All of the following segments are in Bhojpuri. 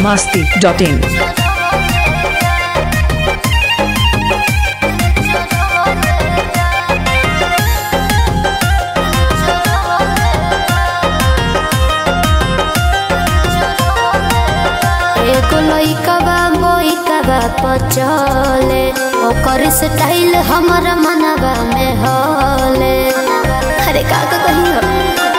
masti.in. एगो लइका बा बोइका बा पचले ओकर स्टाइल हमरा मनवा में हले अरे का का कही हो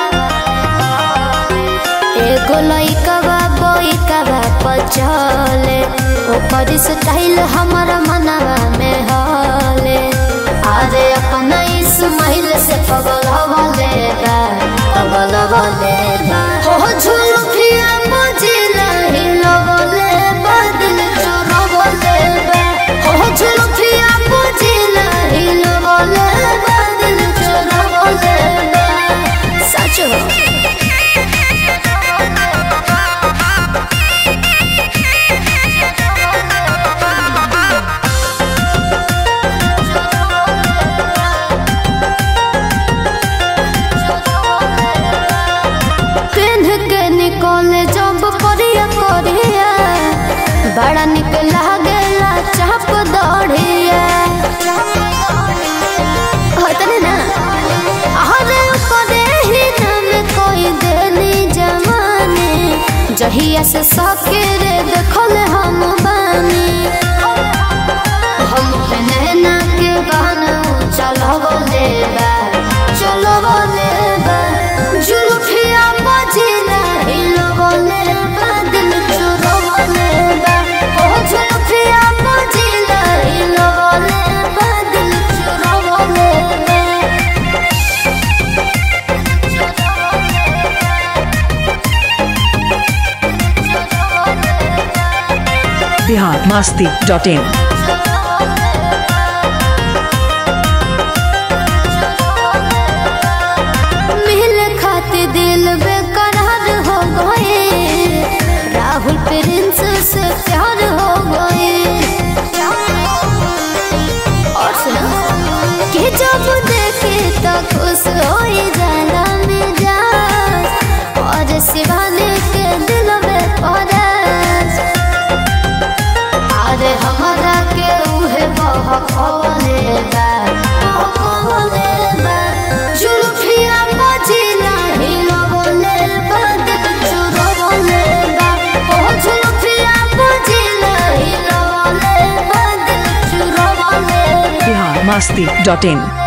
एगो लइका बा बोइका बा पचले ओकर स्टाइल हमरा मनवा में हले अरे अपना इस्माइल से पगल हवले बा पगल हवले बा हो झुलफिया मजिला हिलवले बादल चोरवले बा हो झुलफिया मजिला हिलवले बादल चोरवले बा सच हो पेन्ह के निकले जब करिया करिया बड़ा निक लागेला चाप दौड़िया होतने ना अरे करे ही नाम कोई देनी जमाने जहिया से सके रे देखल हम बानी हम नैना के गाना चलवले बा चलवले बा जुल्फिया बजिला हिलवले बा दिल चुरवले बा ओ जुल्फिया बजिला हिलवले बा दिल चुरवले बा Bihar masti.in. मिल खाते दिल बेकरार हो गए राहुल प्रिंस से प्यार हो गए और सुना कि जब देखे तो खुश हो जाला मिजा और शिवानी के दिल में परस अरे हमारा के उहे बहकवले बा बहकवले बा जुल्फिया बजिला हिलवले बा दिल चुरवले बा ओ जुल्फिया बजिला हिलवले बा दिल चुरवले बा Bihar masti.in.